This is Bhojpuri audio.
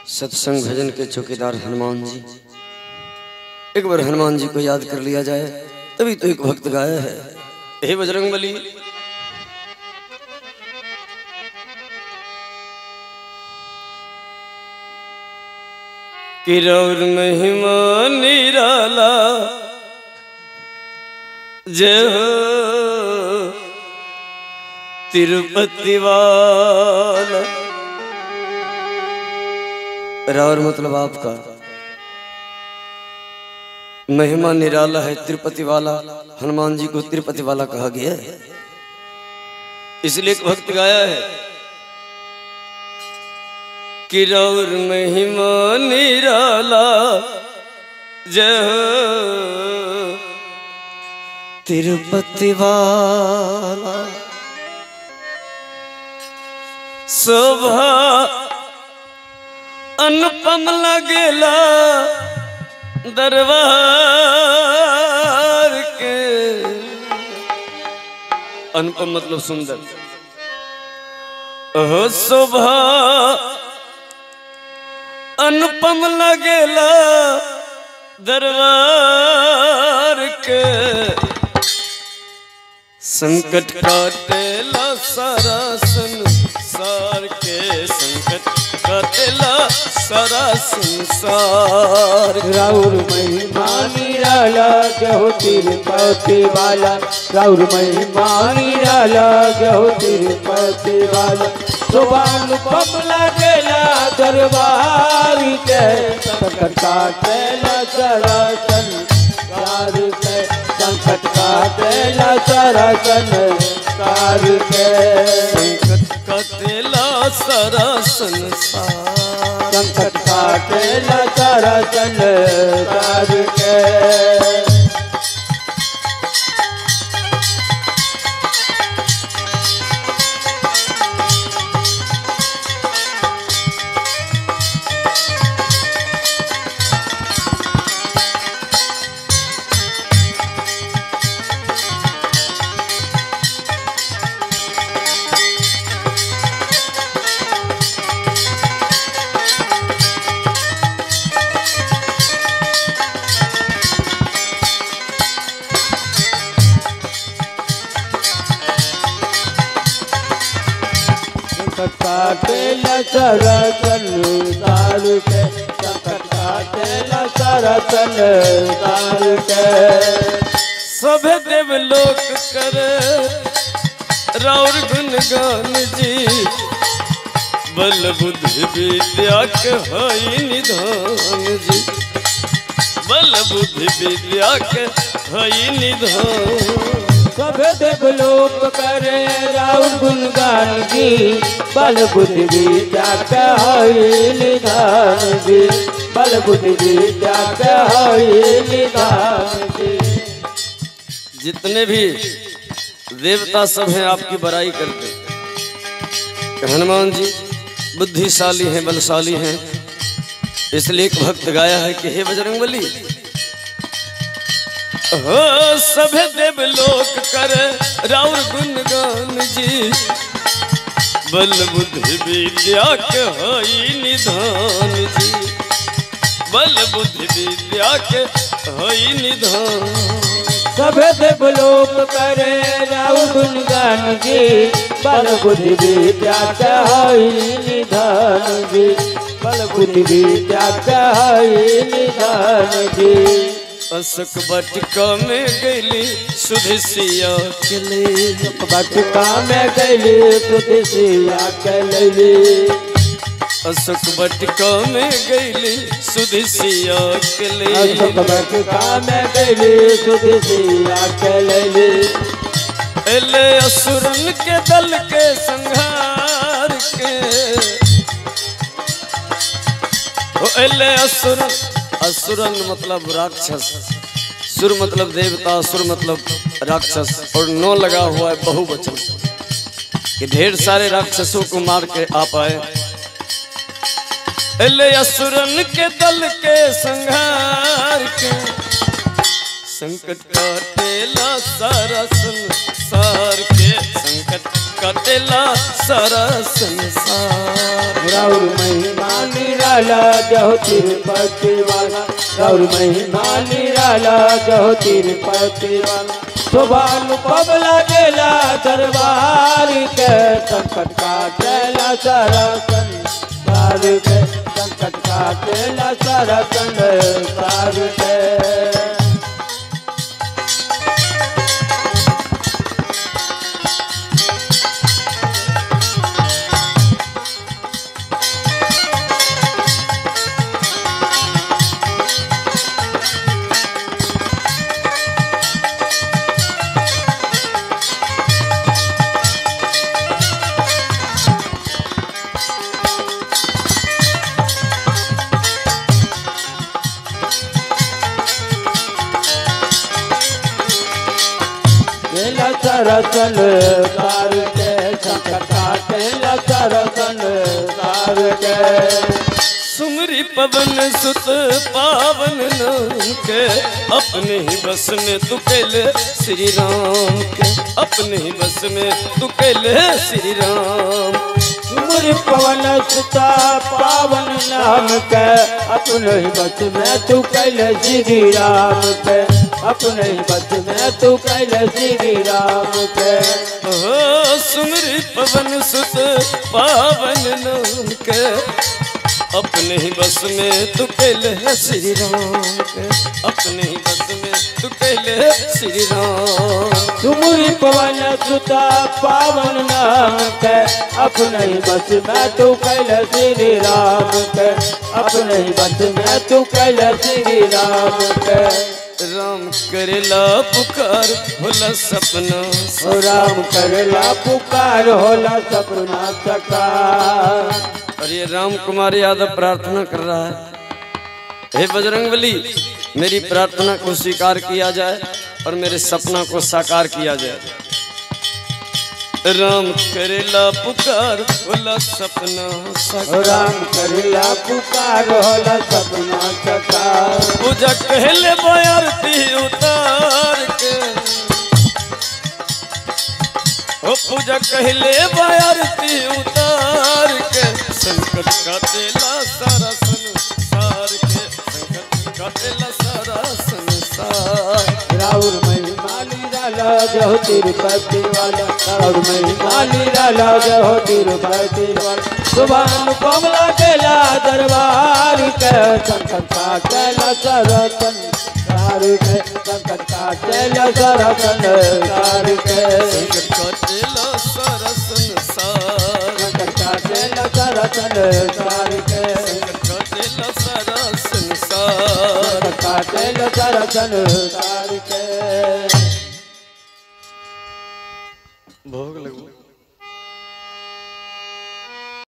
सत्संग भजन के चौकीदार हनुमान जी एक बार हनुमान जी को याद कर लिया जाए तभी तो एक भक्त गाया है हे बजरंग बली किरौर महिमा निराला जय हो तिरुपति वाला रावर मतलब आपका महिमा निराला है तिरुपति वाला हनुमान जी को तिरुपति वाला कहा गया है इसलिए एक भक्त गाया है किरौर महिमा निराला जय हो तिरुपति वाला शोभा अनुपम लगेला दरबार के अनुपम मतलब सुंदर ओहो शोभा अनुपम लगेला दरबार के संकट काटेला सारा संसार के संकट काटेला सारा संसार राउर महिमा निराला गहो तिरुपति वाला राउर महिमा निराला गहो तिरुपति वाला सुबान पपला गेला दरबार के संकट काटेला सारा संसार के संकट काटेला सारा संसार के संकट काटेला सारा संसार संकट काटेला सारा संसार के संकट काटेला सारा संसार के संकट काटेला सारा संसार के सब देव लोक करे राउर गुणगान जी बल बुद्धि विद्या के हई निधान जी बल बुद्धि विद्या के हई निधान सब देवलोक करे राउर गुणगान जी बल बुद्धि विद्या के हई निधान जी बल बुद्धि विद्या के हई निधान जी जितने भी देवता सब हैं आपकी बड़ाई करते हैं। हनुमान जी बुद्धिशाली हैं बलशाली हैं इसलिए एक भक्त गाया है कि हे बजरंग बली हो सभे देव लोक कर राउर गुणगान जी बल बुद्धि विद्या के हई निधान जी बल बुद्धि विद्या के हई निधान सब देवलोक करे राउर गुणगान जी बल बुद्धि विद्या के हई निधान जी बल बुद्धि विद्या के हई निधान जी अशोक बटिका में गैली सुधसिया के ले बटका में गैली तुदसिया के लैली अशोक बटिका में गैली सुधसिया के ले अशोक बटका में गैली तुदसिया के लैली एले असुरन के दल के संहार के ओ एले असुरन असुरन मतलब राक्षस सुर मतलब देवता सुर मतलब राक्षस और नौ लगा हुआ है बहुवचन कि ढेर सारे राक्षसों को मार के आप आए एले असुरन के दल के संहार के संकट काटेला सारा संसार के संकट संकट कटेला सारा संसार राउर महिमा निराला जहो तिरुपति वाला राउर महिमा निराला जहो तिरुपति वाला शोभानु पबला गेला दरबार के संकट काटेला सारा संसार के संकट काटेला सारा संसार के केला सरसन कार के संकटा केला सरसन कार के सुमरी पवन सुत पावन नाम के अपने ही बस में तू कैले श्री राम के अपने ही बस में तू कैले श्री राम तुमरी पवन सुता पावन नाम के अपने ही बस में तू कैले श्री राम के अपने ही बस में तू कैले श्री राम के ओ सुमरी पवन सुत पावन नाम के अपने ही बस में तू कैले श्री राम के अपने ही बस में तू कैले श्री राम तुमरी पवन सुता पावन नाम के अपने ही बस में तू कैले श्री राम के अपने ही बस में तू कैले श्री राम के राम करेला पुकार होला सपना ओ राम करेला पुकार होला सपना सकार और ये राम कुमार यादव प्रार्थना कर रहा है हे बजरंगबली मेरी प्रार्थना को स्वीकार किया जाए और मेरे सपना को साकार किया जाए राम करेला पुकार होला सपना ओ साकार राम करेला पुकार होला सपना सकार पूजा कहले बयारती उतार के ओ पूजा कहले बयारती उतार के संकट काटेला सारा संसार के संकट काटेला सारा संसार राउर महिमा निराला जहो तिरुपति वाला राउर महिमा निराला जहो तिरुपति वाला सुभान कमला केला दरबार के संकट काटेला सरसन कार के संकट काटेला सरसन कार के संकट काटेला सारा संसार संकट काटेला सरसन कार के संकट काटेला सारा संसार संकट काटेला सरसन कार के भोग लगो